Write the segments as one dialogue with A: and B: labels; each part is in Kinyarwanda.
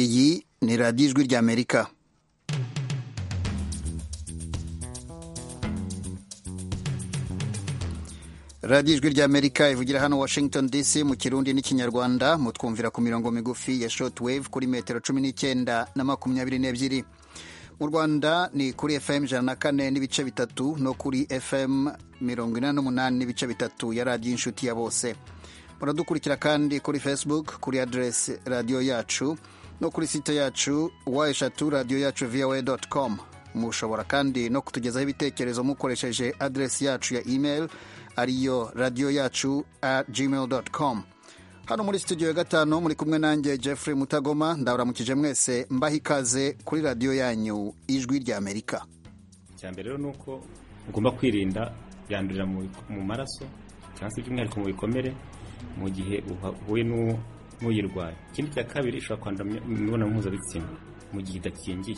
A: iyi ni radiyo ijwi ry'amerika radiyo ijwi ry'amerika ivugira hano washington dc mu kirundi n'ikinyarwanda mutwumvira ku mirongo migufi ya shoti wave kuri metero cumi n'icyenda na makumyabiri n'ebyiri mu rwanda ni kuri fm ijana na kane n'ibice bitatu no kuri fm mirongo inani n'umunani n'ibice bitatu ya radiyo inshuti ya bose muradukurikira kandi kuri facebook kuri aderesi radiyo yacu no kuri site yacu wa eshatu radiyo yacu voa doti komu mushobora kandi no kutugezaho ibitekerezo mukoresheje aderesi yacu ya imeri ariyo radiyo yacu at gmail com hano muri studio ya gatanu muri kumwe nanjye jeffrey mutagoma ndaburamukije mwese mbaha ikaze kuri radiyo yanyu ijwi ry'amerika
B: icya mbere rero ni uko ugomba kwirinda byandurira mu maraso cyangwa se by'umwihariko mu bikomere mu gihe uhuye n'uyirwaye ikindi cya kabiri ushobora kwandura imibonano mpuzabitsina mu gihe idakingiye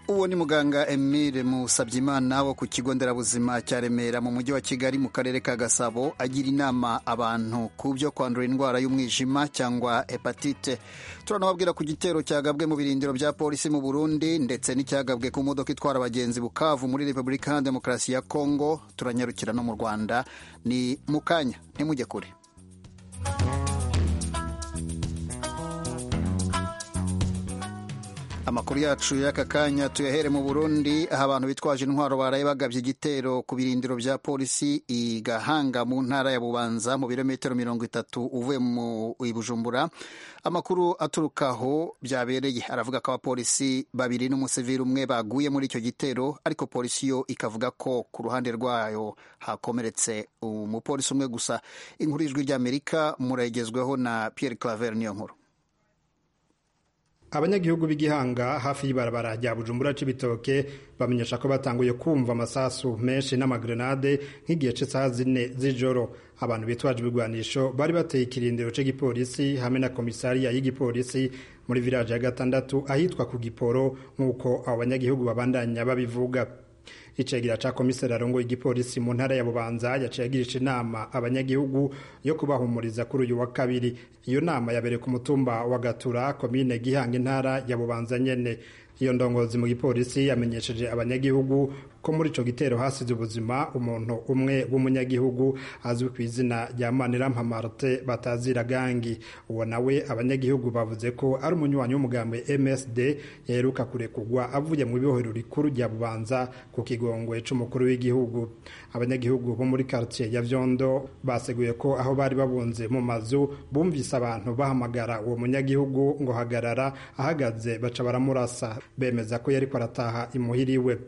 A: uwo ni muganga emile musabyimana wo ku kigo nderabuzima cya remera mu mujyi wa kigali mu karere ka gasabo agira inama abantu ku byo kwandura indwara y'umwijima cyangwa hepatite turanababwira ku gitero cyagabwe mu birindiro bya polisi mu burundi ndetse n'icyagabwe ku modoka itwara abagenzi bukavu muri repubulika ya demokarasi ya kongo turanyarukira no mu rwanda ni mukanya ntimujye kure amakuru yacu y'aka kanya tuyahere mu burundi aho abantu bitwaje intwaro baraye bagabye igitero ku birindiro bya polisi i gahanga mu ntara ya bubanza mu birometero mirongo itatu uvuye mu bujumbura amakuru aturuka aho byabereye aravuga ko abapolisi babiri n'umusivili umwe baguye muri icyo gitero ariko polisi yo ikavuga ko ku ruhande rwayo hakomeretse umupolisi umwe gusa inkuru y'ijwi ry'amerika murayigezweho na pierre claver niyo nkuru
C: abanyagihugu b'igihanga hafi y'ibarabara rya bujumbura c'ibitoke bamenyesha ko batanguye kumva amasasu menshi n'amagrenade nk'igihe cy'isaha zine z'ijoro abantu bitwaje ibigwanisho bari bateye ikirindiro cy'igipolisi hamwe na komisariya y'igipolisi muri viraje ya gatandatu ahitwa ku giporo nk'uko abo banyagihugu babandanya babivuga icegera ca komiseri arongoye igipolisi mu ntara ya bubanza yaciye agirisha inama abanyagihugu yo kubahumuriza kuri uyu wa kabiri iyo nama yabereye ku mutumba wa gatura komine gihanga intara ya bubanza nyene iyo ndongozi mu gipolisi yamenyesheje abanyagihugu ko muri ico gitero hasize ubuzima umuntu umwe w'umunyagihugu azwi ku izina rya Manirampha Martin batazira gangi uwo nawe abanyagihugu bavuze ko ari umunywanyi w'umugambi MSD yaheruka kurekugwa avuye mu bibohero rikuru rya Bubanza ku kigongwe c'umukuru w'igihugu abanyagihugu bo muri quartier ya Vyondo baseguye ko aho bari babunze mu mazu bumvise abantu bahamagara uwo munyagihugu ngo hagarara ahagaze baca baramurasa bemeza ko yariko arataha imuhiri we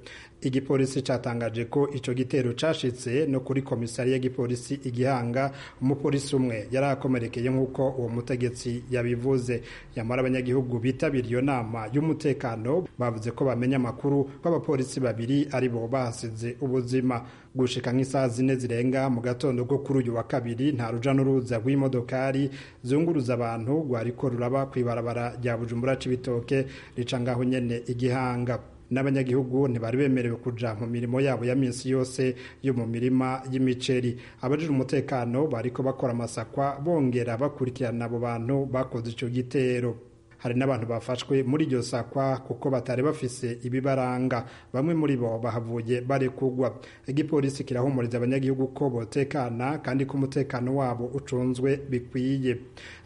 C: igipolisi cyatangaje ko icyo gitero cyashitse no kuri komisari y'igipolisi igihanga umupolisi umwe yari akomerekeye nk'uko uwo mutegetsi yabivuze nyamara abanyagihugu bitabiriye iyo nama y'umutekano bavuze ko bamenya amakuru ko abapolisi babiri ari bo bahasize ubuzima gushika nk'isaha zine zirenga mu gatondo ko kuri uyu wa kabiri nta ruja n'uruza rw'imodokari zunguruza abantu rwariko ruraba ku ibarabara rya bujumbura c'ibitoke rica ngaho nyene igihanga n'abanyagihugu ntibari bemerewe kuja mu mirimo yabo ya minsi yose yo mu mirima y'imiceri abajije umutekano bariko bakora amasakwa bongera bakurikirana abo bantu bakoze ico gitero hari n'abantu bafashwe muri iryo sakwa kuko batari bafise ibibaranga bamwe muri bo bahavuye barekugwa igipolisi kirahumuriza abanyagihugu ko botekana kandi ko umutekano wabo ucunzwe bikwiye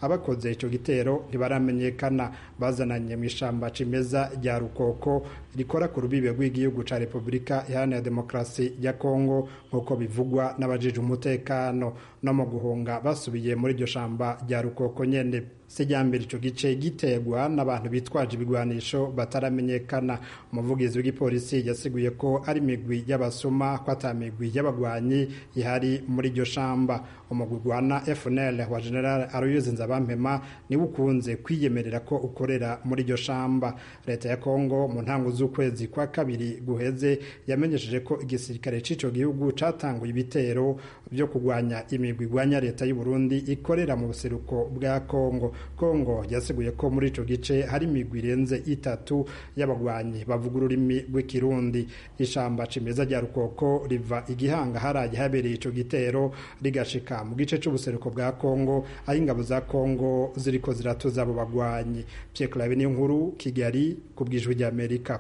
C: abakoze icyo gitero ntibaramenyekana bazananye mu ishyamba cimeza rya rukoko rikora ku rubibe rw'igihugu cya repubulika iharanira demokarasi ya kongo nk'uko bivugwa n'abajije umutekano no mu guhunga basubiye muri iryo shamba rya rukoko nyene sejyambere icyo gice gitegwa n'abantu bitwaje ibigwanisho bataramenyekana umuvugizi w'igipolisi yasiguye ko ari imigwi y'abasuma ko atamigwi y'abagwanyi ihari muri iryo shamba umugwi gwana FNL wa General Aloyse Nzabampema niwe ukunze kwiyemerera ko ukorera muri iryo shamba leta ya Kongo mu ntango z'ukwezi kwa kabiri guheze yamenyesheje ko igisirikare c'ico gihugu catanguye ibitero byo kugwanya imigwi igwanya leta y'u Burundi ikorera mu buseruko bwa Kongo kongo yaseguye ko muri ico gice hari imigwi irenze itatu y'abagwanyi bavuga ururimi rw'ikirundi ishamba cimeza rya rukoko riva igihanga haraye habereye ico gitero rigashika mu gice c'ubuseruko bwa kongo aho ingabo za kongo ziriko ziratuza abo bagwanyi pyeklabe n'inkuru kigali ku bw'ijwi ry'amerika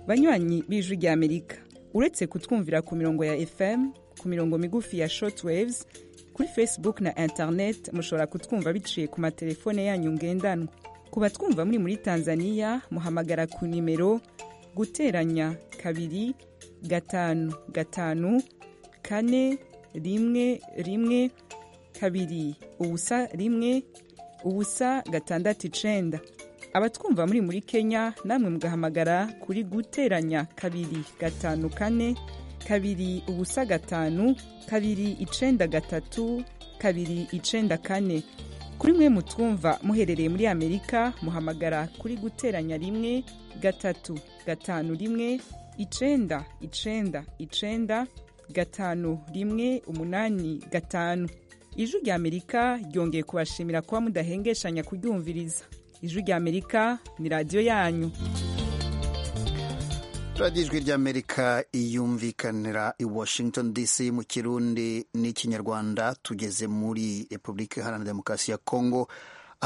D: banywanyi b'ijwi ry'amerika uretse kutwumvira ku mirongo ya fm ku mirongo migufi ya shortwaves kuri facebook na internet mushobora kutwumva biciye ku matelefone yanyu ngendanwa ku batwumva muri muri tanzania muhamagara ku nimero guteranya kabiri gatanu gatanu kane rimwe rimwe kabiri ubusa rimwe ubusa gatandatu icenda abatwumva muri muri kenya namwe mugahamagara kuri guteranya kabiri gatanu kane kabiri ubusa gatanu kabiri icenda gatatu kabiri icenda kane kuri mwe mutwumva muherereye muri amerika muhamagara kuri guteranya rimwe gatatu gatanu rimwe icenda icenda icenda gatanu rimwe umunani gatanu ijwi rya amerika ryongeye kubashimira kuba mudahengeshanya kuryumviriza ijwi rya amerika ni radiyo yanyu
A: radiyo ijwi rya amerika iyumvikanira i washington dc mu kirundi n'ikinyarwanda tugeze muri repubulika iharanira demokarasi ya kongo aho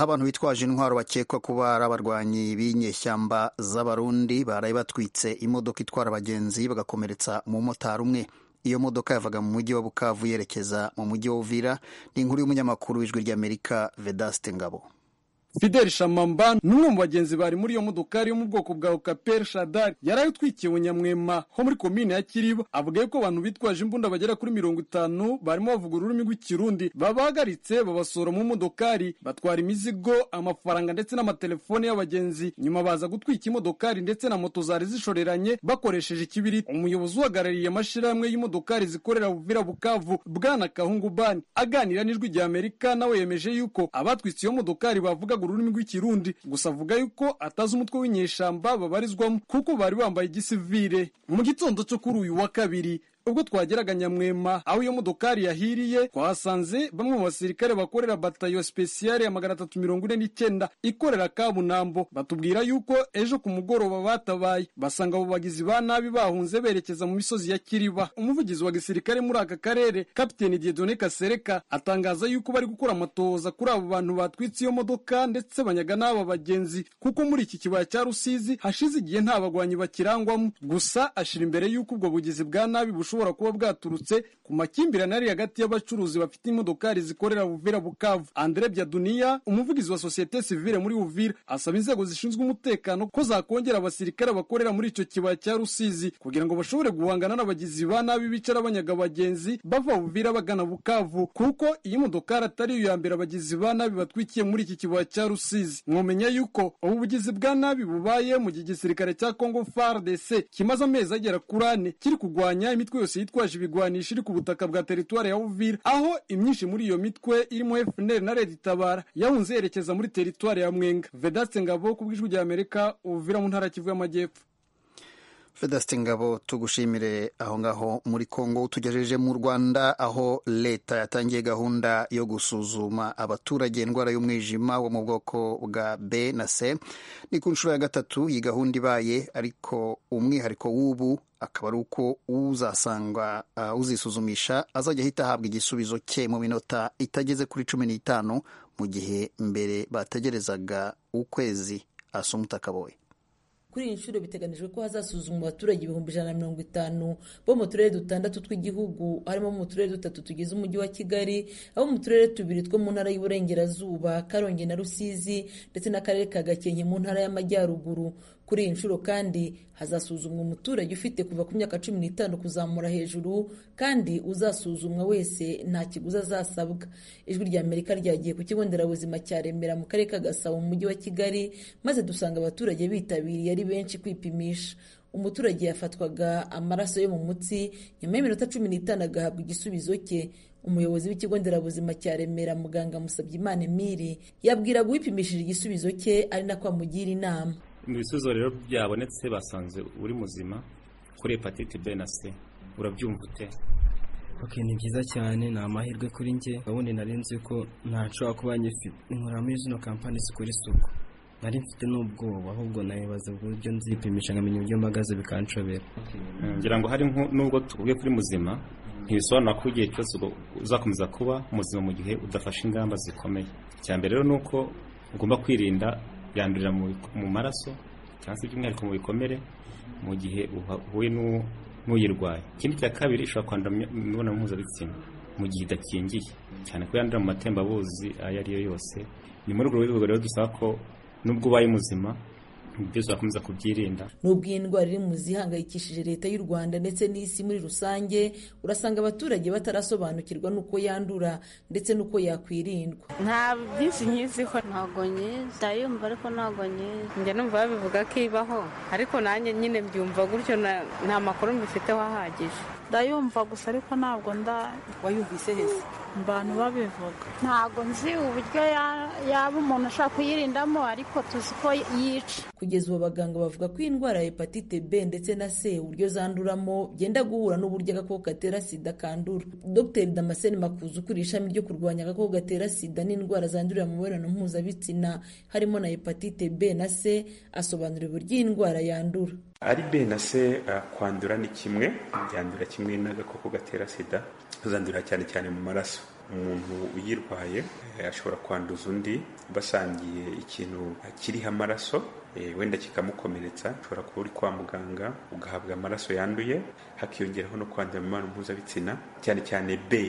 A: abantu bitwaje intwaro bakekwa kuba ari abarwanyi b'inyeshyamba z'abarundi baraye batwitse imodoka itwara abagenzi bagakomeretsa umumotari umwe iyo modoka yavaga mu mujyi wa bukavu yerekeza mu mujyi wa uvira ni inkuru y'umunyamakuru w'ijwi ry'amerika vedaste ngabo
E: Fidel Shamamba ni umwe mu bagenzi bari muri iyo modokari yo mu bwoko bwa Okaper Shadari yari utwikiwe nyamwema ho muri komine ya Kiriba avuga yuko abantu bitwaje imbunda bagera kuri mirongo itanu barimo bavuga ururimi rw'ikirundi babahagaritse babasora mu modokari batwara imizigo amafaranga ndetse n'amatelefone y'abagenzi nyuma baza gutwika imodokari ndetse na moto zari zishoreranye bakoresheje ikibiriti umuyobozi uhagarariye amashyirahamwe y'imodokari zikorera Uvira Bukavu Bwana Kahungu Bani aganira n'ijwi rya Amerika nawe yemeje yuko abatwitse iyo modokari bavuga ururimi rw'ikirundi gusa avuga yuko atazi umutwe w'inyeshamba babarizwamo kuko bari bambaye igisivire mu gitondo cyo kuri uyu wa kabiri ubwo twageraga nyamwema aho iyo modokari yahiriye twahasanze bamwe mu basirikare bakorera batayo spesiyale ya magana atatu mirongo ine n'icyenda ikorera kabunambo batubwira yuko ejo ku mugoroba batabaye basanga abo bagizi ba nabi bahunze berekeza mu misozi ya kiriba umuvugizi wa gisirikare muri aka karere kapiteni diedone kasereka atangaza yuko bari gukora amatohoza kuri abo bantu batwitse iyo modoka ndetse banyaga n'aba bagenzi kuko muri iki kibaya cya rusizi hashize igihe nta bagwanyi bakirangwamo gusa ashira imbere yuko ubwo bugizi bwa nabi bushobora bushobora kuba bwaturutse ku makimbirane ari hagati y'abacuruzi bafite imodokari zikorera Uvira Bukavu. Andre Byaduniya, umuvugizi wa sosiyete sivile muri Uvira, asaba inzego zishinzwe umutekano ko zakongera abasirikare bakorera muri icyo kibaya cya Rusizi kugira ngo bashobore guhangana n'abagizi ba nabi bicara banyaga abagenzi bava Uvira bagana Bukavu, kuko iyi modokari atari iyo ya mbere abagizi ba nabi batwikiye muri iki kibaya cya Rusizi. Mwomenya yuko ubu bugizi bwa nabi bubaye mu gihe igisirikare cya Congo FARDC kimaze amezi agera kuri ane kiri kurwanya imitwe yose yitwaje ibigwanisho iri ku butaka bwa teritwari ya Uvira aho imyinshi muri iyo mitwe irimo FNL na Red Tabara yahunze yerekeza muri teritwari ya Mwenga Vedaste Ngabo ku bw'ijwi rya Amerika Uvira mu ntara Kivu y'Amajyepfo
A: Vedaste Ngabo tugushimire aho ngaho muri Kongo utugejeje mu Rwanda aho leta yatangiye gahunda yo gusuzuma abaturage indwara y'umwijima wo mu bwoko bwa B na C ni ku nshuro ya gatatu iyi gahunda ibaye ariko umwihariko w'ubu akaba ari uko uzasanga uh, uzisuzumisha azajya ahita ahabwa igisubizo cye mu minota itageze kuri cumi n'itanu mu gihe mbere bategerezaga ukwezi asumuta kaboye
F: kuri iyi nshuro biteganijwe ko hazasuzumwa abaturage ibihumbi ijana na mirongo itanu bo mu turere dutandatu tw'igihugu harimo mu turere dutatu tugize umujyi wa kigali abo mu turere tubiri two mu ntara y'uburengerazuba karongi na rusizi ndetse n'akarere ka gakenke mu ntara y'amajyaruguru kuri iyi nshuro kandi hazasuzumwa umuturage ufite kuva ku myaka cumi n'itanu kuzamura hejuru kandi uzasuzumwa wese nta kiguzi azasabwa ijwi rya amerika ryagiye ku kigo nderabuzima cya remera mu karere ka gasabo mu mujyi wa kigali maze dusanga abaturage bitabiriye ari benshi kwipimisha umuturage yafatwaga amaraso yo mu mutsi nyuma y'iminota cumi n'itanu agahabwa igisubizo cye umuyobozi w'ikigo nderabuzima cya remera muganga musabyimana emiri yabwiraga uwipimishije igisubizo cye ari nako amugira inama
B: mu bisubizo rero byabonetse basanze uri muzima kuri hepatite b na c urabyumva ute
G: ok ni byiza cyane ni amahirwe kuri njye ndabona nari nzi ko ntashobora kuba nyifite nkora muri zino kampani zikora isuku nari mfite n'ubwoba ahubwo nabibaza uburyo nzipimisha nkamenya uburyo mpagaze bikanshobera
B: ngira ngo hari nko- n'ubwo tuvuye kuri muzima ntibisobanura ko igihe cyose ugo- uzakomeza kuba muzima mu gihe udafashe ingamba zikomeye icya mbere rero ni uko ugomba kwirinda yandurira mu bik- mu maraso cyangwa se by'umwihariko mu bikomere mu gihe uha- uhuye n'u- n'uyirwaye ikindi cya kabiri ishobora kwandura mu mibonano mpuzabitsina mu gihe idakingiye cyane ko yandura mu matembabuzi ayo ari yo yose ni muri urwo rwego rero dusaba ko nubwo ubaye muzima byose wakomeza kubyirinda
F: nubwo iyi ndwara iri mu zihangayikishije leta y'u rwanda ndetse n'isi muri rusange urasanga abaturage batarasobanukirwa n'uko yandura ndetse n'uko yakwirindwa
H: nta byinshi nkiziho ntabwo nyizi ndayumva ariko ntabwo nyizi njya numva babivuga ko ibaho ariko nanjye nyine mbyumva gutyo na- nta makuru mbifiteho ahagije
I: ndayumva gusa ariko ntabwo nda wayumvise heza abantu babivuga
H: ntabwo nzi uburyo ya- yaba umuntu ashobora kuyirindamo ariko tuzi ko yica
F: kugeza ubu abaganga bavuga ko iyi ndwara ya hepatite b ndetse na c uburyo zanduramo byenda guhura n'uburyo agakoko gatera sida kandura dr damascene makuza ukuriye ishami ryo kurwanya agakoko gatera sida n'indwara zandurira mu mibonano mpuzabitsina harimo na hepatite b na c asobanura uburyo iyi ndwara yandura
J: ari be na se eh, kwandura ni kimwe byandura kimwe n'agakoko gatera sida zandurira cyane cyane mu maraso umuntu uyirwaye eh, ashobora kwanduza undi basangiye ikintu eh, kiriho amaraso eh, wenda kikamukomeretsa ushobora kuba uri kwa muganga ugahabwa amaraso yanduye hakiyongeraho no kwandura mu mibonano mpuzabitsina cyane cyane be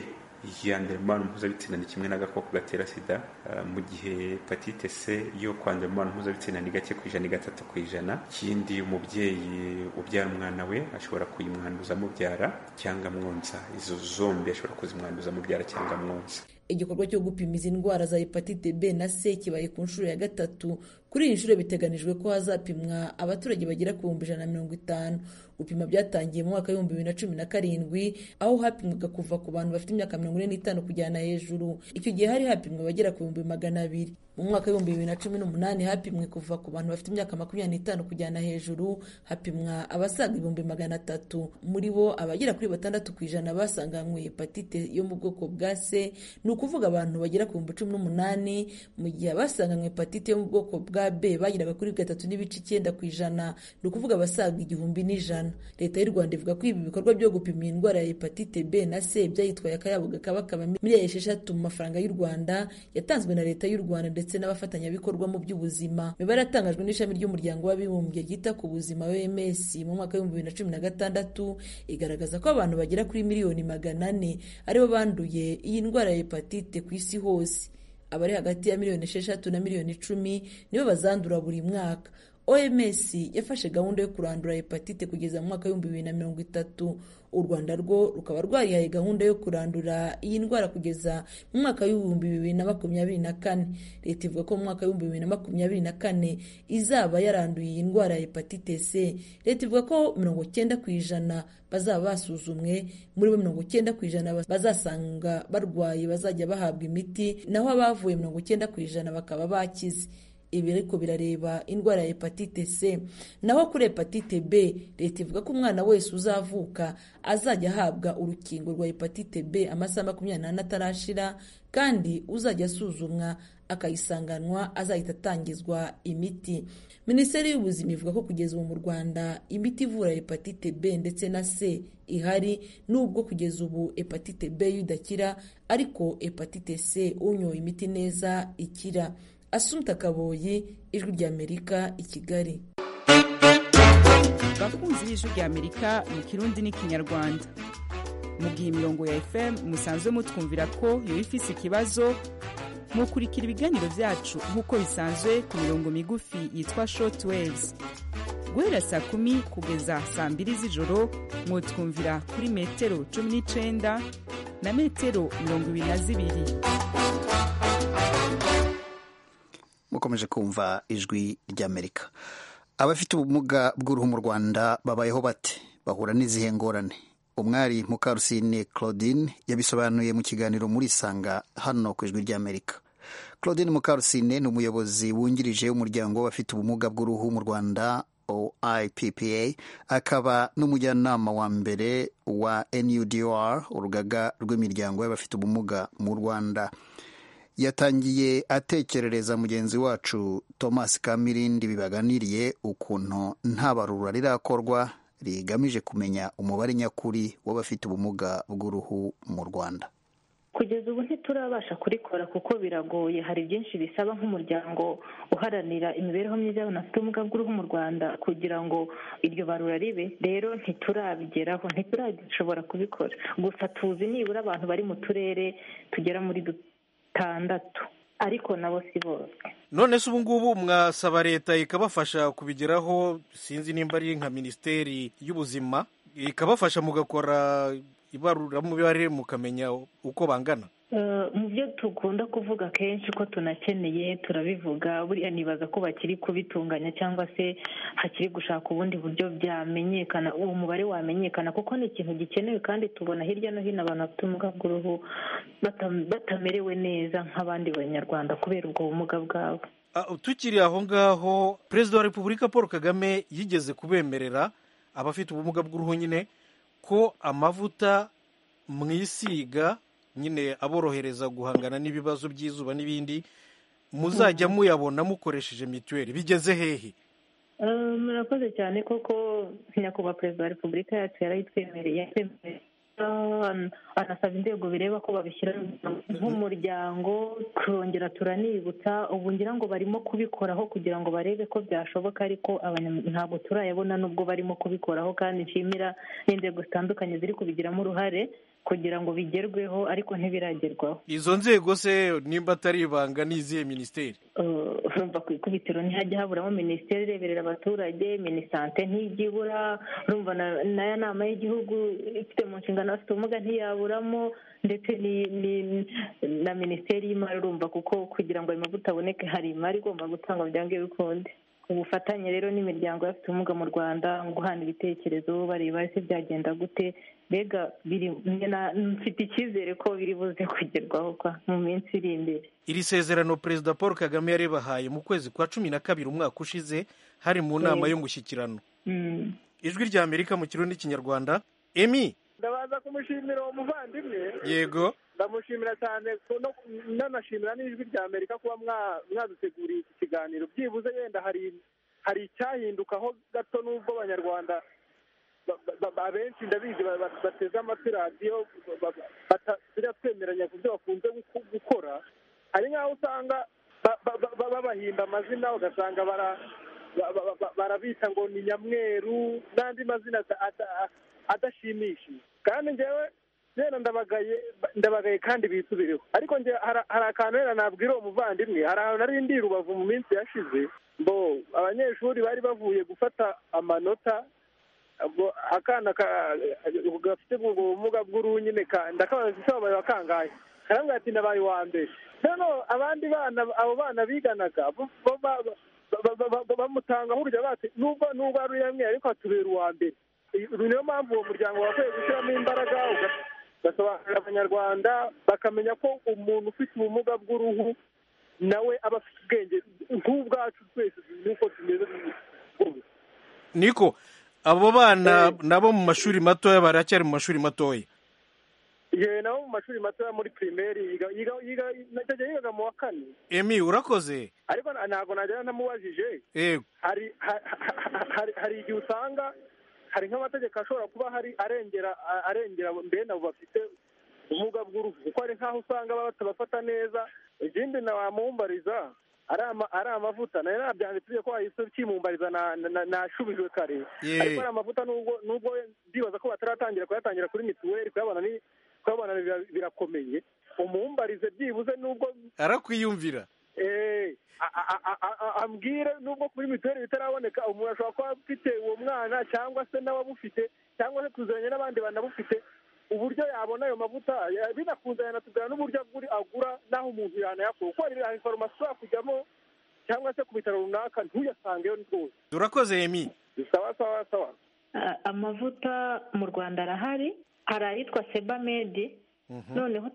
J: yandura imibonano mpuzabitsina ni kimwe n'agakoko gatera sida ah, mu gihe hepatite c yo kwandura imibonano mpuzabitsina ni gake ku ijana ni gatatu ku ijana ikindi umubyeyi ubyara umwana we ashobora kuyimwanduza amubyara cyangwa amwonsa izo zombi ashobora kuzimwanduza amubyara cyangwa amwonsa
F: igikorwa cyo gupima izi ndwara za hepatite b na c kibaye ku nshuro ya gatatu kuri iyi nshuro biteganijwe ko hazapimwa abaturage bagera ku bihumbi ijana na mirongo itanu gupima byatangiye mu mwaka w'ibihumbi bibiri na cumi na karindwi aho hapimwaga kuva ku bantu bafite imyaka mirongo ine n'itanu kujyana hejuru icyo gihe hari hapimwa abagera ku bihumbi magana abiri mu mwaka w'ibihumbi bibiri na cumi n'umunani hapimwe kuva ku bantu bafite imyaka makumyabiri n'itanu kujyana hejuru hapimwa abasaga ibihumbi magana atatu muri bo abagera kuri batandatu ku ijana basanganywe hepatite yo mu bwoko bwa c ni ukuvuga abantu bagera ku bihumbi cumi n'umunani mu gihe abasanganywe hepatite yo mu bwoko bwa b bageraga kuri gatatu n'ibice icyenda ku ijana ni ukuvuga abasaga igihumbi n'ijana leta y'u rwanda ivuga ko ibi bikorwa byo gupima iyi ndwara ya hepatite b na c byayitwaye akayabo gakabakaba miliyari esheshatu mu mafaranga y'u rwanda yatanzwe na leta y'u rwanda ndetse n'abafatanyabikorwa mu by'ubuzima imibare yatangajwe n'ishami ry'umuryango w'abibumbye ryita ku buzima oms mu mwaka w'ibihumbi bibiri na cumi na gatandatu igaragaza ko abantu bagera kuri miliyoni magana ane aribo banduye iyi ndwara ya hepatite ku isi hose abari hagati ya miliyoni esheshatu na miliyoni icumi nibo bazandura buri mwaka oms yafashe gahunda yo kurandura hepatite kugeza mu mwaka w'ibihumbi bibiri na mirongo itatu u rwanda rwo rukaba rwarihaye gahunda yo kurandura iyi ndwara kugeza mu mwaka w'ibihumbi bibiri na makumyabiri na kane leta ivuga ko mu mwaka w'ibihumbi bibiri na makumyabiri na kane izaba yaranduye iyi ndwara ya hepatite c leta ivuga ko mirongo cyenda ku ijana bazaba basuzumwe muri bo mirongo cyenda ku ijana bazasanga barwaye bazajya bahabwa imiti naho abavuye mirongo cyenda ku ijana bakaba bakize ibi ariko birareba indwara ya hepatite c naho kuri hepatite b leta ivuga ko umwana wese uzavuka azajya ahabwa urukingo rwa hepatite b amasaha makumyabiri n'ane atarashira kandi uzajya asuzumwa akayisanganwa azahita atangizwa imiti minisiteri y'ubuzima ivuga ko kugeza ubu mu rwanda imiti ivura hepatite b ndetse na c ihari nubwo kugeza ubu hepatite b yo idakira ariko hepatite c unyoye imiti neza ikira Asumta Kaboyi, Ijwi ry'Amerika i Kigali.
D: bakunzi b'ijwi rya amerika mu kirundi n'ikinyarwanda mugihe imirongo ya fm musanzwe mutwumvira ko yoba ifise ikibazo mukurikira ibiganiro byacu nk'uko bisanzwe ku mirongo migufi yitwa short waves guhera saa kumi kugeza saa mbiri z'ijoro mwotwumvira kuri metero cumi n'icenda na metero mirongo ibiri na zibiri
A: mukomeje kumva ijwi ry'amerika abafite ubumuga bw'uruhu mu rwanda babayeho bate bahura n'izihe ngorane umwari mukarusine claudine yabisobanuye mu kiganiro muri sanga hano ku ijwi ry'amerika claudine mukarusine ni umuyobozi wungirije w'umuryango w'abafite ubumuga bw'uruhu mu rwanda oippa akaba n'umujyanama wa mbere wa nudr urugaga rw'imiryango y'abafite ubumuga mu rwanda yatangiye atekerereza mugenzi wacu thomas kamirindi bibaganiriye ukuntu nta barura rirakorwa rigamije kumenya umubare nyakuri w'abafite ubumuga bw'uruhu mu rwanda
K: kugeza ubu ntiturabasha kurikora kuko biragoye hari byinshi bisaba nk'umuryango uharanira imibereho myiza y'abantu bafite ubumuga bw'uruhu mu rwanda kugira ngo iryo barura ribe rero ntiturabigeraho ntiturashobora kubikora gusa tuzi nibura abantu bari mu turere tugera muri dutandatu ariko nabo si bose
L: none se ubu ngubu mwasaba leta ikabafasha kubigeraho sinzi nimba ari nka minisiteri y'ubuzima ikabafasha mugakora ibaruramubare mukamenya uko bangana
K: mu byo dukunda kuvuga kenshi ko tunakeneye turabivuga buriya nibaza ko bakiri kubitunganya cyangwa se hakiri gushaka ubundi buryo byamenyekana uwo mubare wamenyekana kuko ni ikintu gikenewe kandi tubona hirya no hino abantu bafite ubumuga bw'uruhu batamerewe neza nk'abandi banyarwanda kubera ubwo bumuga bwabo
L: tukiri aho ngaho perezida wa repubulika paul kagame yigeze kubemerera abafite ubumuga bw'uruhu nyine ko amavuta mwisiga nyine aborohereza guhangana n'ibibazo by'izuba n'ibindi muzajya muyabona mukoresheje mituweli bigeze hehe
K: murakoze cyane koko nyakubahwa perezida wa repubulika yacu yarayitwemereye anasaba inzego bireba ko babishyira nk'umuryango turongera turanibutsa ubu ngira ngo barimo kubikoraho kugira ngo barebe ko byashoboka ariko ntabwo turayabona n'ubwo barimo kubikoraho kandi nshimira n'inzego zitandukanye ziri kubigiramo uruhare kugira ngo bigerweho ariko ntibiragerwaho
L: izo nzego se nimba atari ibanga ni izihe minisiteri
K: urumva ku ikubitiro ntihajya haburamo minisiteri ireberera abaturage minisante ntijya ibura urumva n'aya nama y'igihugu ifite mu nshingano afite ubumuga ntiyaburamo ndetse na minisiteri y'imari urumva kuko kugira ngo ayo mavuta aboneke hari imari igomba gutangwa byanga bikunde ubufatanye rero n'imiryango y'abafite ubumuga mu rwanda guhana ibitekerezo bareba ese byagenda gute mbega mfite icyizere ko biri buze kugerwaho mu minsi iri imbere
L: iri sezerano perezida paul kagame yaribahaye mu kwezi kwa cumi na kabiri umwaka ushize hari mu nama y'umushyikirano ijwi rya amerika mu kirundi n'ikinyarwanda emi
M: ndabaza kumushimira uwo muvandimwe
L: yego
M: ndamushimira cyane nanashimira n'ijwi rya amerika kuba mwaduteguriye iki kiganiro byibuze yenda hari icyahindukaho gato n'ubwo abanyarwanda abenshi ndabizi bateze amatwi radiyo biratwemeranya ku byo bakunze gukora hari nk'aho usanga babahinda amazina ugasanga barabita ngo ni nyamweru n'andi mazina adashimishije kandi ngewe rero ndabagaye ndabagaye kandi bisubireho ariko hari akantu rero nabwira uwo muvandimwe hari ahantu nari ndi rubavu mu minsi yashize ngo abanyeshuri bari bavuye gufata amanota akana gafite ubwo bumuga bw'uruhu nyine ndakabaza ese wabaye wakangaye karambwira ati nabaye uwa mbere noneho abandi bana abo bana biganaga bamutangaho urujya bati nubwo nubwo ari uyamwe ariko atubera uwa mbere niyo mpamvu uwo muryango wakwiye gushyiramo imbaraga ugasobanurira abanyarwanda bakamenya ko umuntu ufite ubumuga bw'uruhu nawe aba afite ubwenge nk'ubwacu twese nk'uko tumeze
L: niko abo bana nabo mu mashuri matoya baracyari mu mashuri matoya
M: yewe nabo mu mashuri matoya muri pirimeri yigaga mu wa kane
L: emi urakoze
M: ariko ntabwo nagira ntamubajije hari igihe usanga hari nk'amategeko ashobora kuba hari arengera arengera mbene abo bafite ubumuga bw'uruhu kuko hari nk'aho usanga batabafata neza ikindi na wamumbariza ari amavuta nayo nabyanditse ko wahise ukimumbariza nashubijwe kare ariko ari amavuta nubwo ndibaza ko bataratangira kuyatangira kuri mituweli kuyabona kuyabona birakomeye umumbarize byibuze nubwo
L: arakwiyumvira
M: ambwire nubwo kuri mituweli bitaraboneka umuntu ashobora kuba afite uwo mwana cyangwa se n'ababufite cyangwa se tuzanye n'abandi banabufite uburyo yabona ayo mavuta binakunze yanatubwira n'uburyo agura n'aho umuntu yanayakura kuko hari farumasi ushobora kujyamo cyangwa se ku bitaro runaka ntuyasangeyo rwose
L: turakoze yemi
M: sawa sawa sawa
K: amavuta mu rwanda arahari hari ayitwa sebamedi noneho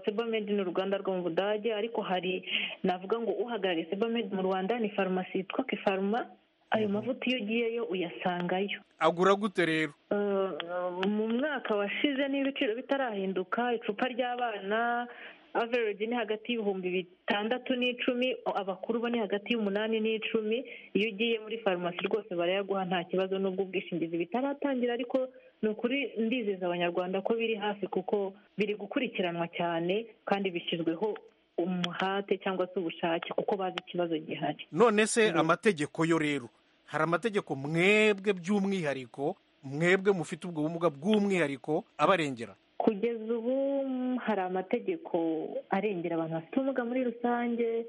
K: sebamed ni uruganda rwo mu budage ariko hari navuga ngo uhagarariye sebamed mu rwanda ni farumasi yitwa kifaruma ayo mavuta iyo ugiyeyo uyasangayo
L: agura gute rero
K: Eh, mu mwaka washize niba ibiciro bitarahinduka icupa ry'abana average ni hagati y'ibihumbi bitandatu n'icumi abakuru bo ni hagati y'umunani n'icumi iyo ugiye muri farumasi rwose barayaguha nta kibazo n'ubwo ubwishingizi bitaratangira ariko ni ukuri ndizeza abanyarwanda ko biri hafi kuko biri gukurikiranwa cyane kandi bishyizweho umuhate cyangwa se ubushake kuko bazi ikibazo gihari
L: none se amategeko yo rero hari amategeko mwebwe by'umwihariko mwebwe mufite ubwo bumuga bw'umwihariko abarengera
K: kugeza ubu mm, hari amategeko arengera abantu bafite ubumuga muri rusange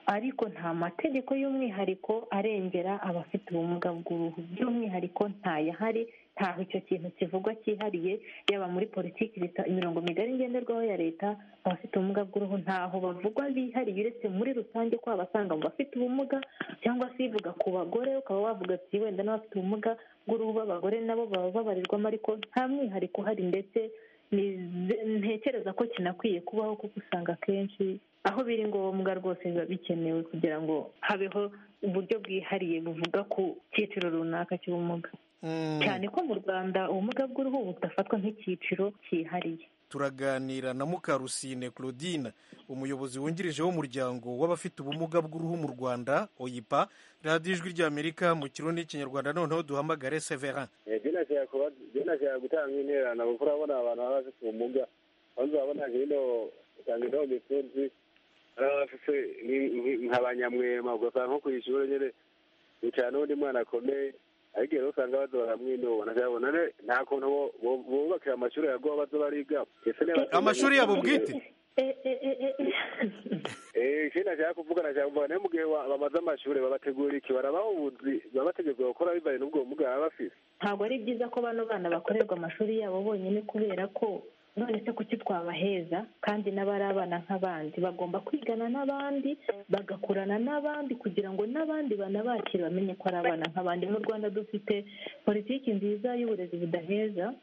K: ariko nta mategeko y'umwihariko arengera abafite ubumuga bw'uruhu by'umwihariko ntayahari ntaho icyo kintu kivugwa cyihariye yaba muri politiki leta- imirongo migari ngenderwaho ya leta abafite ubumuga bw'uruhu ntaho bavugwa bihariye uretse muri rusange ko abasanga mu bafite ubumuga cyangwa se ivuga ku bagore ukaba wavuga ati wenda n'abafite ubumuga bw'uruhu b'abagore nabo baba babarirwamo ariko nta mwihariko uhari ndetse ni- ntekereza ko kinakwiye kubaho kuko usanga akenshi aho biri ngombwa rwose biba bikenewe kugira ngo habeho uburyo bwihariye buvuga ku cyiciro runaka cy'ubumuga cyane ko mu rwanda ubumuga bw'uruhu budafatwa nk'icyiciro cyihariye
L: turaganira na mukarusine claudine umuyobozi wungirije w'umuryango w'abafite ubumuga bw'uruhu mu rwanda oyipa radiyo ijwi ry'amerika mu kirundi n'ikinyarwanda noneho duhamagare severin
N: byenashaka gutanga intererano kuko urabona abantu baba bafite ubumuga banza urabona hino usanga ino mitunzi ari abafite nka ba nyamwema ugasanga nko ku ishuri nyine bicara n'undi mwana akomeye ariko rero usanga bazora mwinuba ntabona nta kuntu bo- bo- bubakira amashuri yaguha bazo bariga
L: amashuri yabo bwite
N: ikindi nashaka kuvuga nashaka kuvuga nayo mu gihe wa- bamaze amashuri babategura iki barabaha ubuzi baba bategurwa gukora bivanye n'ubwo bumuga baba bafite
K: ntabwo ari byiza ko bano bana bakorerwa amashuri yabo bonyine kubera ko none se kuki twabaheza kandi n'abari abana nk'abandi bagomba kwigana n'abandi bagakurana n'abandi kugira ngo n'abandi banabakire bamenye ko ari abana nk'abandi mu rwanda dufite politiki nziza y'uburezi budaheza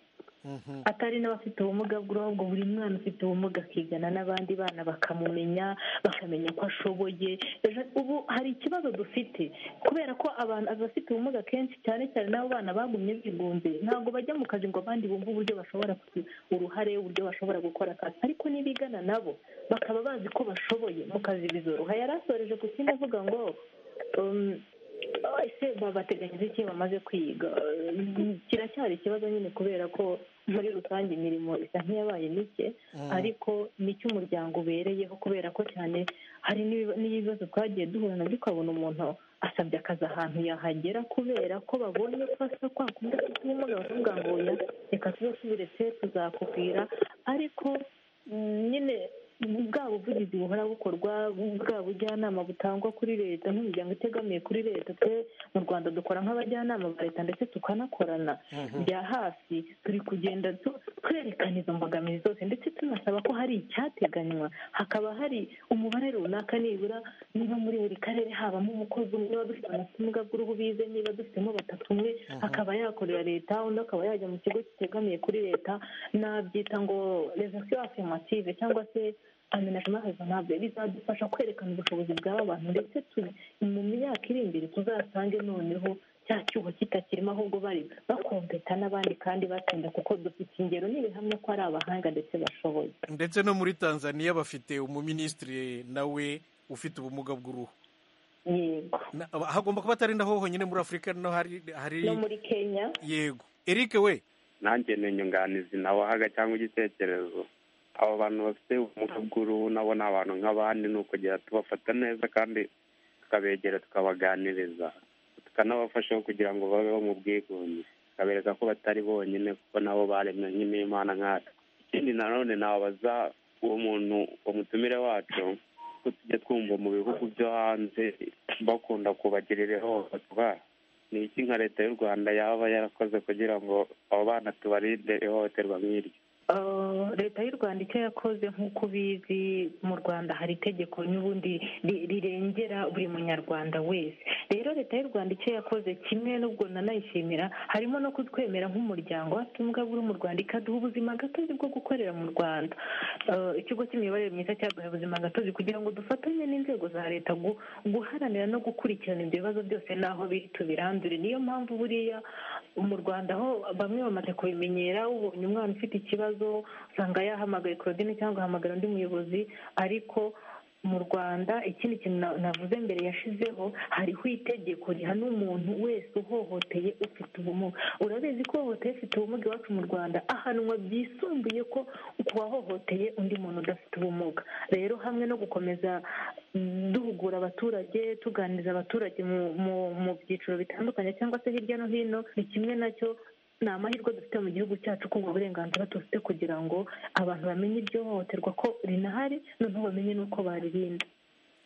K: atari n'abafite ubumuga bw'uruhu ngo buri mwana ufite ubumuga akigana n'abandi bana bakamumenya bakamenya ko ashoboye Ejo- ubu hari ikibazo dufite kubera ko abantu abafite ubumuga kenshi cyane cyane n'abo bana bagumye bigunze ntabwo bajya mu kazi ngo abandi bumve uburyo bashobora kugira uruhare uburyo bashobora gukora akazi ariko n'ibigana nabo bakaba bazi ko bashoboye mu kazi bizoroha yari asoreje ku kindi avuga ngo um, ese babateganyiriza iki iyo bamaze kwiga Mm, kiracyari ikibazo nyine kubera ko muri rusange imirimo isa nk'iyabaye mike
O: Mm.
K: ariko ni cyo umuryango ubereyeho kubera ko cyane hari n'ibi- n'ibibazo twagiye duhura nabyo ukabona umuntu asabye akazi ahantu yahagera kubera ko babonye ko asa kwa kundi afite ubumuga bakavuga ngo oya reka tuzasubire se tuzakubwira ariko mm, nyine bwa buvugizi buhora bukorwa bwa bujyanama butangwa kuri leta nk'imiryango itegamiye kuri leta twe mu rwanda dukora nk'abajyanama ba leta ndetse tukanakorana bya hafi turi kugenda tu- twerekana izo mbogamizi zose ndetse tunasaba ko hari icyateganywa hakaba hari umubare runaka nibura niba muri buri karere habamo umukozi umwe niba dufite abafite ubumuga bw'uruhu bize niba dufitemo batatu umwe akaba yakorera leta undi akaba yajya mu kigo kitegamiye kuri leta nabyita ngo rezasiyo afirmative cyangwa se amenajima rezonable bizadufasha kwerekana ubushobozi bw'aba bantu ndetse tu- mu myaka iri imbere tuzasange noneho cya cyuho kitakirimo ahubwo bari bakompeta n'abandi kandi batsinda kuko dufite ingero n'ibihamya ko ari abahanga ndetse bashoboye
L: ndetse no muri tanzania bafite umuminisitiri nawe ufite ubumuga bw'uruhu
K: yego
L: Na- hagomba kuba atari naho honyine muri afurika no hari hari
K: no muri kenya
L: yego eric we
P: nanjye ni inyunganizi nabahaga cyangwa igitekerezo abo bantu bafite ubumuga bw'uruhu nabo ni abantu nk'abandi ni ukugera tubafata neza kandi tukabegera tukabaganiriza tukanabafasha kugira ngo babeho mu bwigunge tukabereka ko batari bonyine kuko nabo baremwe n'imana nkatwe ikindi nanone nababaza uwo muntu umutumire wacu ko tujya twumva mu bihugu byo hanze bakunda kubagirira ihohoterwa ni iki nka leta y'u rwanda yaba yarakoze kugira ngo abo bana tubarinde ihohoterwa nk'iryo
K: Eh, leta y'u y'u rwanda icyo yakoze nk'uko ubizi mu rwanda hari itegeko n'ubundi ri- rirengera buri munyarwanda wese rero leta y'u rwanda icyo yakoze kimwe n'ubwo nanayishimira harimo no kutwemera nk'umuryango w'abatumwa buri mu rwanda ikaduha ubuzima gatozi bwo gukorera mu rwanda Eh, ikigo cy'imiyoborere myiza cyaduhaye ubuzima gatozi kugira ngo dufatanye n'inzego za leta gu- guharanira no gukurikirana ibyo bibazo byose n'aho biri tubirandure niyo mpamvu buriya mu rwanda aho bamwe bamaze kubimenyera ubonye umwana ufite ikibazo usanga yahamagaye claudine cyangwa ahamagara undi muyobozi ariko mu rwanda ikindi kintu na- navuze mbere yashizeho hariho itegeko rihana umuntu wese uhohoteye ufite ubumuga urabizi ko uhohoteye ufite ubumuga iwacu mu rwanda ahanwa byisumbuye ko ku wahohoteye undi muntu udafite ubumuga rero hamwe no gukomeza mm, duhugura abaturage tuganiriza abaturage mu mu- mu byiciro bitandukanye cyangwa se hirya no hino ni kimwe nacyo ni amahirwe dufite mu gihugu cyacu kubwo uburenganzira dufite kugira ngo abantu bamenye iryo hohoterwa ko rinahari noneho bamenye n'uko baririnda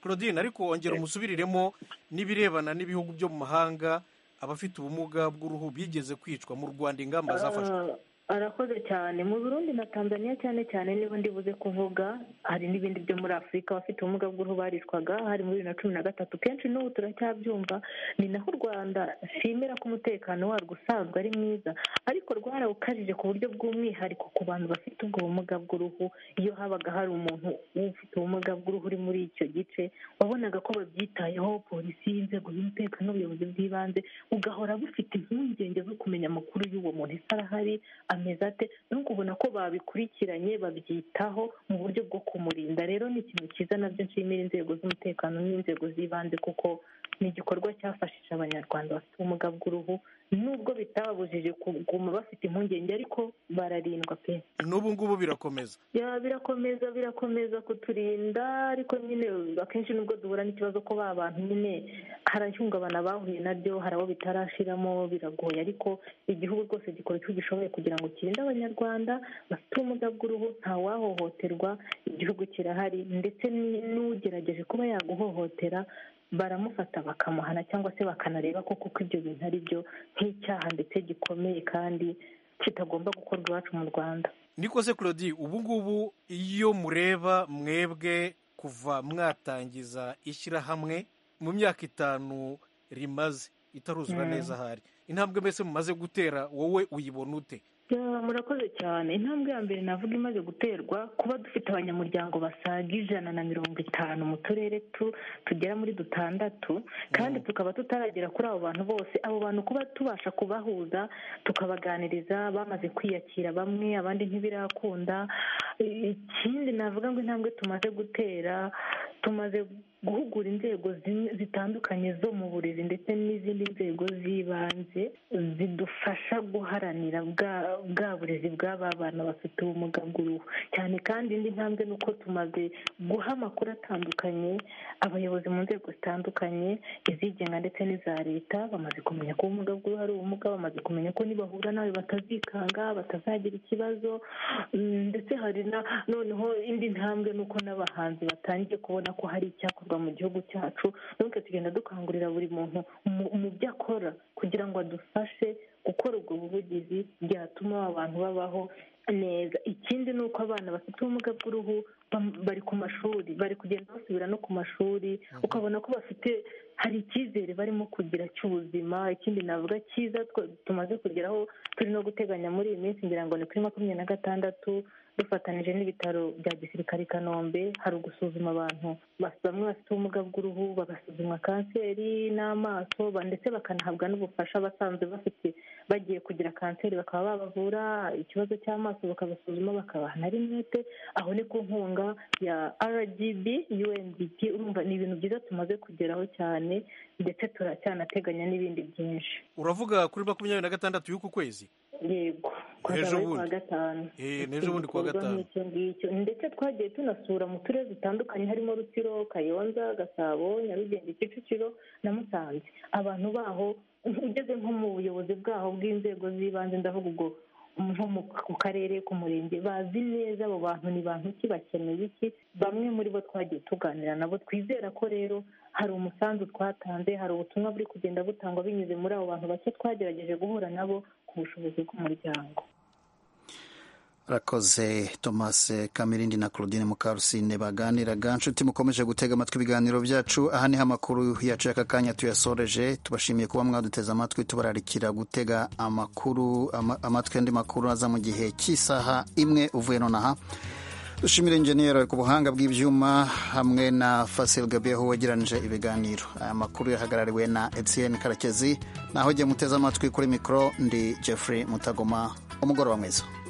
L: claudine ariko wongera umusubiriremo n'ibirebana n'ibihugu byo mu mahanga abafite ubumuga bw'uruhu bigeze kwicwa mu rwanda ingamba zafashwe
K: Ah, arakoze cyane mu burundi na tanzania cyane cyane niba ndibuze kuvuga hari n'ibindi byo muri afurika abafite ubumuga bw'uruhu barishwaga hari muri bibiri na cumi na gatatu kenshi n'ubu turacyabyumva ni naho u rwanda nshimira ko umutekano warwo usanzwe ari mwiza ariko rwarawukajije ku buryo bw'umwihariko ku bantu bafite ubwo bumuga bw'uruhu iyo habaga hari umuntu ufite ubumuga bw'uruhu uri muri icyo gice wabonaga ko babyitayeho polisi inzego z'umutekano n'ubuyobozi bw'ibanze ugahora bufite impungenge zo kumenya amakuru y'uwo muntu ese arahari ameze ate no kubona ko babikurikiranye babyitaho mu buryo bwo kumurinda rero ni ikintu cyiza nabyo nshimira inzego z'umutekano n'inzego z'ibanze kuko ni igikorwa cyafashije abanyarwanda bafite ubumuga bw'uruhu nubwo bitababujije kuguma bafite impungenge ariko bararindwa pe
L: n'ubu ngubu birakomeza
K: ya birakomeza birakomeza kuturinda ariko nyine akenshi nubwo duhura n'ikibazo ko ba bantu nyine harahungabana bahuye nabyo hari abo bitarashiramo biragoye ariko igihugu rwose gikora icyo gishoboye kugira ngo kirinde abanyarwanda bafite ubumuga bw'uruhu ntawahohoterwa igihugu kirahari ndetse ni- n'ugerageje kuba yaguhohotera baramufata bakamuhana cyangwa se bakanareba ko kuko ibyo bintu ari byo nk'icyaha ndetse gikomeye kandi kitagomba gukorwa iwacu mu rwanda
L: niko se claudie ubu ngubu iyo mureba mwebwe kuva mwatangiza ishyirahamwe mu myaka itanu rimaze itaruzura
K: Mm.
L: neza ahari intambwe mbese mumaze gutera wowe uyibona ute
K: Ya, murakoze cyane intambwe ya mbere navuga imaze guterwa kuba dufite abanyamuryango basaga ijana na mirongo itanu mu turere tu tugera muri dutandatu kandi tukaba tutaragera kuri abo bantu bose abo bantu kuba tubasha kubahuza tukabaganiriza bamaze kwiyakira bamwe abandi ntibirakunda ikindi navuga ngo intambwe tumaze gutera tumaze guhugura inzego zimwe zitandukanye zo mu burezi ndetse n'izindi nzego z'ibanze zidufasha guharanira bwa bwa burezi bw'aba bana bafite ubumuga bw'uruhu cyane kandi indi ntambwe ni uko tumaze guha amakuru atandukanye abayobozi mu nzego zitandukanye izigenga ndetse n'iza leta bamaze kumenya ko ubumuga bw'uruhu ari ubumuga bamaze kumenya ko nibahura nawe batazikanga batazagira ikibazo Mm, ndetse hari na noneho indi ntambwe ni uko n'abahanzi batangiye kubona ko hari icyakorwa mu gihugu cyacu nuko tugenda dukangurira buri muntu mu- mu byo akora kugira ngo adufashe gukora ubwo buvugizi byatuma aba bantu babaho neza ikindi ni uko abana bafite ubumuga bw'uruhu bam- bari ku mashuri bari kugenda basubira no ku mashuri ukabona ko bafite hari icyizere barimo kugira cy'ubuzima ikindi navuga cyiza twe- tumaze kugeraho turi no guteganya muri iyi minsi ngira ngo ni kuri makumyabiri na gatandatu dufatanije n'ibitaro bya gisirikare i kanombe hari ugusuzuma abantu bas- bamwe bafite ubumuga bw'uruhu bagasuzumwa kanseri n'amaso ba- ndetse bakanahabwa n'ubufasha basanzwe bafite bagiye kugira kanseri bakaba babavura ikibazo cy'amaso bakabasuzuma bakabaha na rinete aho ni ku nkunga ya rgb undp urumva ni ibintu byiza tumaze kugeraho cyane ndetse turacyanateganya n'ibindi byinshi
L: uravuga kuri makumyabiri na gatandatu y'uku kwezi
K: yego
L: Ejo
K: kwazaba ari kuwa
L: bundi.
K: gatanu
L: Eh, n'ejo bundi kuwa gatanu.
K: Igikorwa nk'icyo ngicyo ndetse twagiye tunasura mu turere dutandukanye harimo rutsiro kayonza gasabo nyarugenge kicukiro na musanze abantu baho ugeze nko mu buyobozi bwaho bw'inzego z'ibanze ndavuga ubwo nko mu- ku karere ku murenge bazi neza abo bantu ni bantu ki bakeneye iki bamwe muri bo twagiye tuganira nabo twizera ko rero hari umusanzu twatanze hari ubutumwa buri kugenda butangwa binyuze muri abo bantu bake twagerageje guhura nabo ku bushobozi bw'umuryango
A: arakoze thomas kamirindi na claudine mukarusine baganiraga nshuti mukomeje gutega amatwi ibiganiro byacu aha niho amakuru yacu y'aka kanya tuyasoreje tubashimiye kuba mwaduteze amatwi tubararikira gutega amakuru ama- amatwi andi makuru aza mu gihe cy'isaha imwe uvuye nonaha dushimire injeniyeri ku buhanga bw'ibyuma hamwe na fasil gabi aho wegeranije ibiganiro aya makuru yahagarariwe na etienne karekezi naho igihe muteze amatwi kuri mikoro ndi jeffrey mutagoma umugoroba mwiza